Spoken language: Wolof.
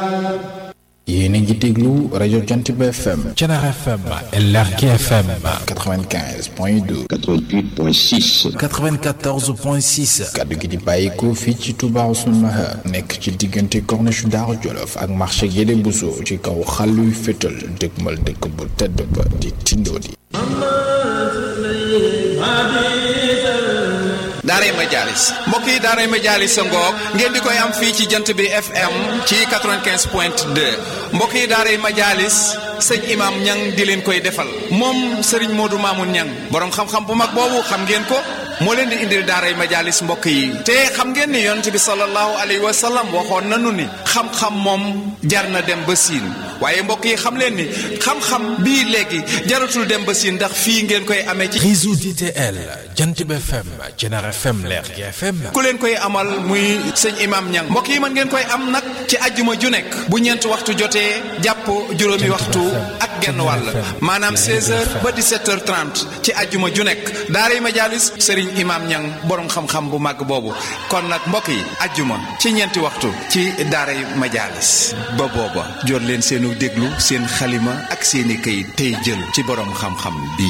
yéen a ngi déglu rajo Jantiba FM. Thiénaba FM. LRK FM. 95 point 2. 88 point 6. 94 point 6. kaddu gi di bàyyikoo fii ci Touba Ousseynou Mahar. nekk ci diggante corniche Daaru Jolof ak marché Guédé Bousso ci kaw xàlluy fétal dëgmal dëkk bu tedd ba di Tindodi. daaray Majaalis mbokk yi daaray Majaalis sa ngoog ngeen di koy am fii ci jant bi FM ci 95 point 2 mbokk yi daaray Majaalis sëñ imam ñang di leen koy defal moom Serigne Modou Mamoun ñang borom xam-xam bu mag boobu xam ngeen ko moo leen di indil daaray Majaalis mbokk yi te xam ngeen ni yonent bi sallallahu alayhi wa sallam waxoon nanu ni xam-xam moom jar na dem ba siin waaye mbokk yi xam leen ni xam-xam bii léegi jaratul dem ba siin ndax fii ngeen koy amee ci réseau DTL Jantiba FM Thiénaba FM LRK FM. ku leen koy amal muy sëñ imam ñang mbokk yi mën ngeen koy am nag ci ajjuma ju nekk bu ñeent waxtu jotee jàpp juróomi waxtu ak genn wàll maanaam 16h ba 17h30 ci ajjuma ju nekk daaray Majaalis sëriñ imam ñang borom xam-xam bu màgg boobu kon nag mbokk yi ajjuma ci ñeenti waxtu ci daaray Majaalis ba booba jot leen seenu déglu seen xalima ak seeni këyit tey jël ci borom xam-xam bi